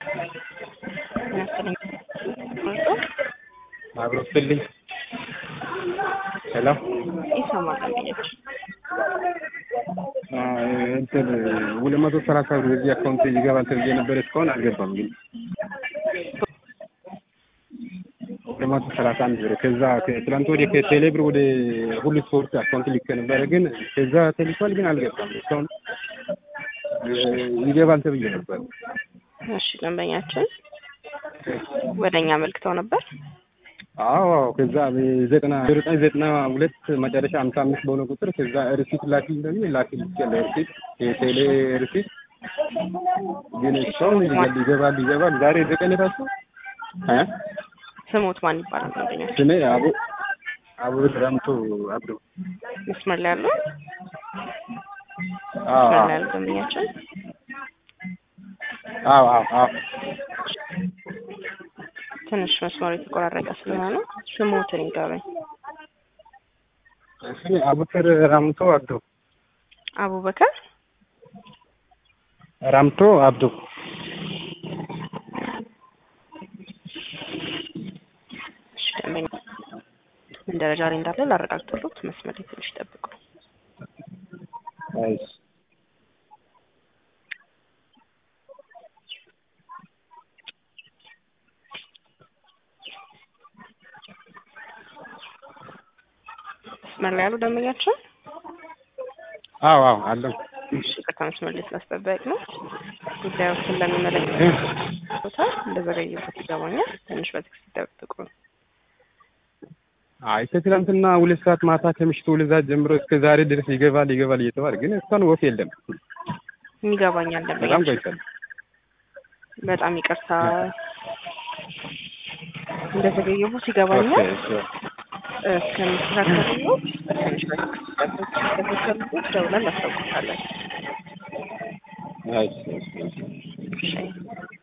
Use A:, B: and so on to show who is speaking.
A: መሰለኝ
B: አብሮ ስልኝ ሄሎ
A: ይሰማል ደንበኞች
B: እንትን ሁለት መቶ ሰላሳ ብር በዚህ አካውንት ይገባል ተብዬ ነበር። እስካሁን አልገባም። ግን ሁለት መቶ ሰላሳ አንድ ብር ከዛ ትላንት ወዲያ ከቴሌ ብር ወደ ሁሉ ስፖርት አካውንት ልኬ ነበረ። ግን ከዛ ተልኳል፣ ግን አልገባም። እስካሁን ይገባል ተብዬ ነበር።
A: እሺ ደንበኛችን ወደ እኛ አመልክተው ነበር።
B: አዎ ከዛ ዘጠና ዘጠኝ ዘጠና ሁለት መጨረሻ ሀምሳ አምስት በሆነ ቁጥር ከዛ ሪሲት ላኪ እንደሚ ላኪ ያለ ሪሲት የቴሌ ሪሲት ግን እስካሁን ይገባል ይገባል ዛሬ ዘጠኝ ራሱ እ
A: ስሙት ማን ይባላል ደንበኛችን?
B: ስሜ አቡ አቡ ረምቶ አብዶ
A: መስመር ላይ ያለው
B: አዎ
A: መስመር ላይ ያለው ደንበኛችን
B: አዎ አዎ አዎ
A: ትንሽ መስመሩ የተቆራረጠ ስለሆነ ነው። ስሙትን ይንገሩኝ።
B: ስሜ አቡከር ራምቶ አብዶ
A: አቡበከር
B: ራምቶ አብዶ
A: እሺ ደንበኛ ምን ደረጃ ላይ እንዳለ ላረጋግጥሎት መስመር ላይ ትንሽ ጠብቁ።
B: እሺ
A: መስመር ላይ ያሉ ደንበኛችን
B: አዎ አዎ አለው
A: እሺ ይቅርታ መስመር ላይ ስላስጠበቅ ነው ጉዳዩ ስለሚመለከት ቦታ እንደዘገየበት ይገባኛል። ትንሽ በትዕግስት ይጠብቁ።
B: አይ ከትላንትና ሁለት ሰዓት ማታ ከምሽቱ ሁለት ሰዓት ጀምሮ እስከ ዛሬ ድረስ ይገባል ይገባል እየተባለ ግን እስካሁን ወፍ የለም።
A: ይገባኛል
B: በጣም
A: ደንበኛችን
B: ቆይቷል።
A: በጣም ይቅርታ እንደዘገየቦት ይገባኛል። እስከሚስተካከሉ ትንሽ በትዕግስት ይጠብቁ። ከተከተሉት ደውለን እናስታውቃለን።
B: እሺ እሺ እሺ
A: እሺ